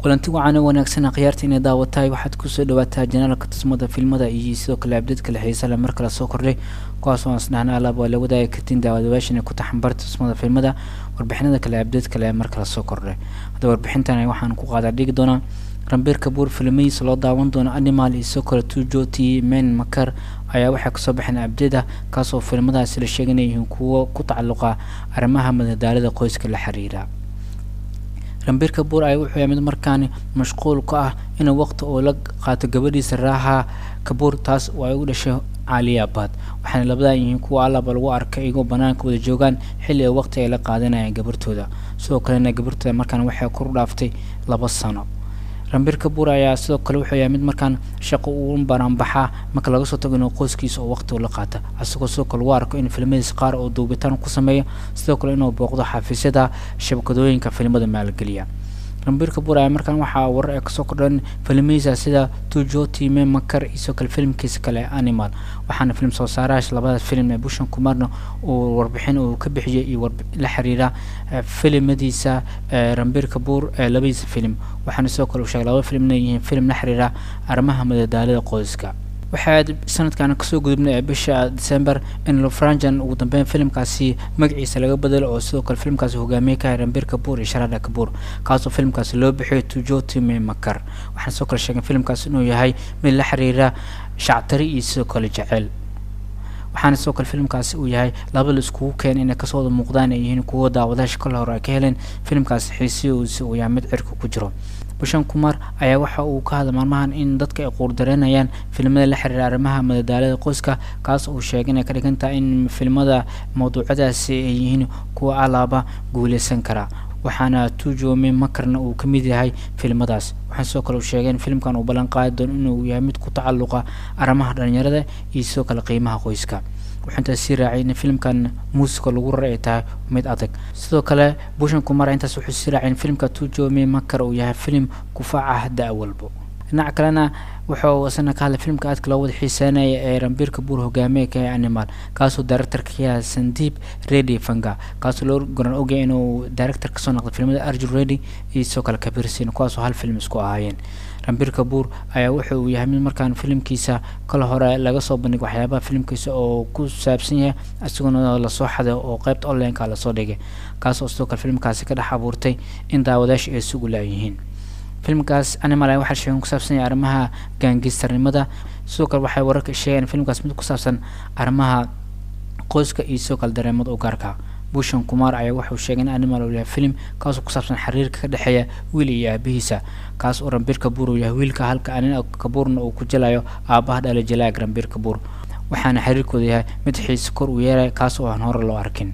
kulanti wacan oo wanaagsan khiyaarta inay daawatahay waxaad kusoo dhawaataa janaalka tusmada filmada iyo sidoo kale abdad kale xiisale mar kale soo kordhay kuwaas oo asdhahna alaab waa la wadaagi kartiin daawadayaashan ay ku taxanbarta tusmada filmada warbixinada kale abdad kale ee mar kale soo kordhay hadda warbixintan waxaan ku qaadaa dhigi doonaa rambiirka buur filmadiisa loo daawan doono animal iyo sidoo kale tujoti men makar ayaa waxay kasoo baxeen abdada kaasoo filmadaasi la sheegay inay yihiin kuwo ku tacalluqa arrimaha madadaalada qoyska la xiriira rambiirka buur ayaa wuxuu yahay mid markaani mashquul ka ah inuu waqti uu la qaato gabadhiisa raaha kabuur taas oo ay u dhashay caaliyabaad waxaana labadaa yihiin kuwa allaba lagu arkay iyagoo banaanka wada joogaan xilli ay waqti ay la qaadanayaan gabartooda sidoo kalena gabartooda markaan waxay kor dhaaftay laba sano rambiirka buur ayaa sidoo kale wuxuu yahay mid markaan shaqo uu banaanbaxaa marka laga soo tago inuu qoyskiisa oo waqti la qaata asagoo sidoo kale lagu arko in filmadiisa qaar oo duubitaan ku sameeyo sidoo kale inuu booqdo xafiisyada shabakadooyinka filmada maalgeliya rambiirka buur ayaa markaan waxaa warar ay kasoo kordhan filmadiisa sida tujoti me makar iyo sidoo kale filmkiisa kale animal waxaana film soo saaraha labadaas film ee bushan kumarna uu warbixin uu ka bixiyay iyo la xiriira filimadiisa rambiirka buur ee labadiisa film waxaana sidoo kale uu sheegay laba film inay yihiin film la xiriira arrimaha madadaalada qoyska waxaa sanadkan kasoo gudubnay ee bisha december in lofranjan ugu dambeyn filimkaasi magaciisa laga bedelo oo sidoo kale filimkaasi hogaamiye ka hay rambiir kabuur iyo sharada kabuur kaasoo filimkaasi loo bixiyay tujotime makar waxaana sidoo kale sheegay filimkaasi inuu yahay mid la xiriira shactari iyo sidoo kale jeceyl waxaana sidoo kale filimkaasi uu yahay laba la iskugu keenay inay kasoo wada muuqdaan ay yihiin kuwo daawadaasha kale hore ay ka heleen filimkaasi xiisihiisa uu yahay mid cirka ku jiro bushan kumar ayaa waxa uu ka hadla maalmahan in dadka ay quurdareynayaan filimada la xiriira arrimaha madadaalada qoyska kaas uu sheegay inay ka dhigan tahay in filimada mawduucyadaasi ay yihiin kuwa alaaba guuleysan kara waxaana tujome makarna uu ka mid yahay filimadaas waxaa sidoo kale uu sheegay in filimkan uu ballan qaadi doono inuu yahay mid ku tacalluqa arrimaha dhalinyarada iyo sidoo kale qiimaha qoyska wuxuu intaas sii raacay in filimkan muusica lagu raray ay tahay mid adag sidoo kale bushan kumar intaas wuxuu sii raacay in filimka tujome makar uu yahay filim kufaac ah da- walbo dhinaca kalena wuxuu isana ka hadlay filimka aadka loo wada xiiseynaya ee rambiirka buur hogaamiye ka yahay animal kaasoo directorka ka yahay sandiib redy fanga kaasoo loo goran ogyahay inuu director kasoo noqday filimada arjun redy iyo sidoo kale kabirsin kuwaasoo hal film isku ahaayeen rambiirka buur ayaa wuxa uu yahay mid markaan filimkiisa kala hore laga soo bandhigay waxyaabaha filimkiisa oo ku saabsan yahay isagoona lasoo xaday oo qeybta onlineka lasoo dhigay kaasoo sidoo kale filimkaasi ka dhex abuurtay in daawadaasha ay sugu laayihiin filmkaas animal ayaa waxaa sheegen ku saabsan yahay arrimaha gaangistarnimada sidoo kale waxay wararka sheegeen filmkaas mid ku saabsan arrimaha qoyska iyo sidoo kale dareemada u gaarka bushan kumar ayaa wuxuu sheegay in animal uu yahay film kaasoo ku saabsan xiriirka ka dhexeeya wiil iyo aabihiisa kaas oo rambiir kabuur uu yahay wiilka halka anin kabuurna uu ku jelayo aabaha dhala jalaag rambiir kabuur waxaana xiriirkooda yahay mid xiise kor uu yeelay kaas oo aan hore loo arkin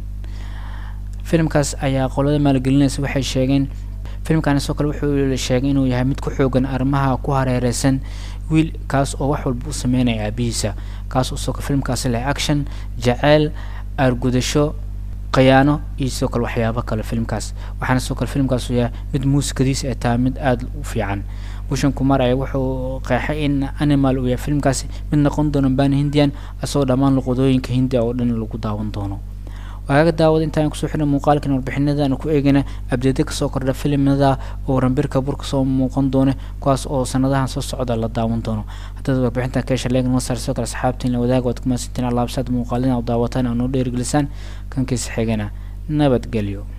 filimkaas ayaa qolada maalgelinaysa waxay sheegeen filimkani sidoo kale wuxuu sheegay inuu yahay mid ku xoogan arrimaha ku hareereysan wiil kaas oo wax walba u sameynaya aabihiisa kaas oo sidoo kale filimkaasi leh action jaceyl aargudasho khiyaano iyo sidoo kale waxyaabo kale filimkaas waxaana sidoo kale filimkaas uu yahay mid muusikadiisa ay tahay mid aada u fiican bushan kumar ayaa wuxuu qeexay in animal uu yahay filimkaasi mid noqon doono baan hindian asagoo dhammaan luqadooyinka hindiya oo dhan lagu daawan doono waaga daawada intaan kusoo xidhay muuqaalkan warbixinadaan ku eegayna abdeeda kasoo kordha filimada oo rambiirka bur kasoo muuqan doona kuwaas oo sanadahan soo socda la daawan doono haddaad warbixintan ka hesha leeg masar sidoo kale saxaabtiin la wadaaga waad ku mahadsantiin alaabsaad muuqaalina oo daawataan oo noo dheerigelisaan kankiisa xigana nabadgelyo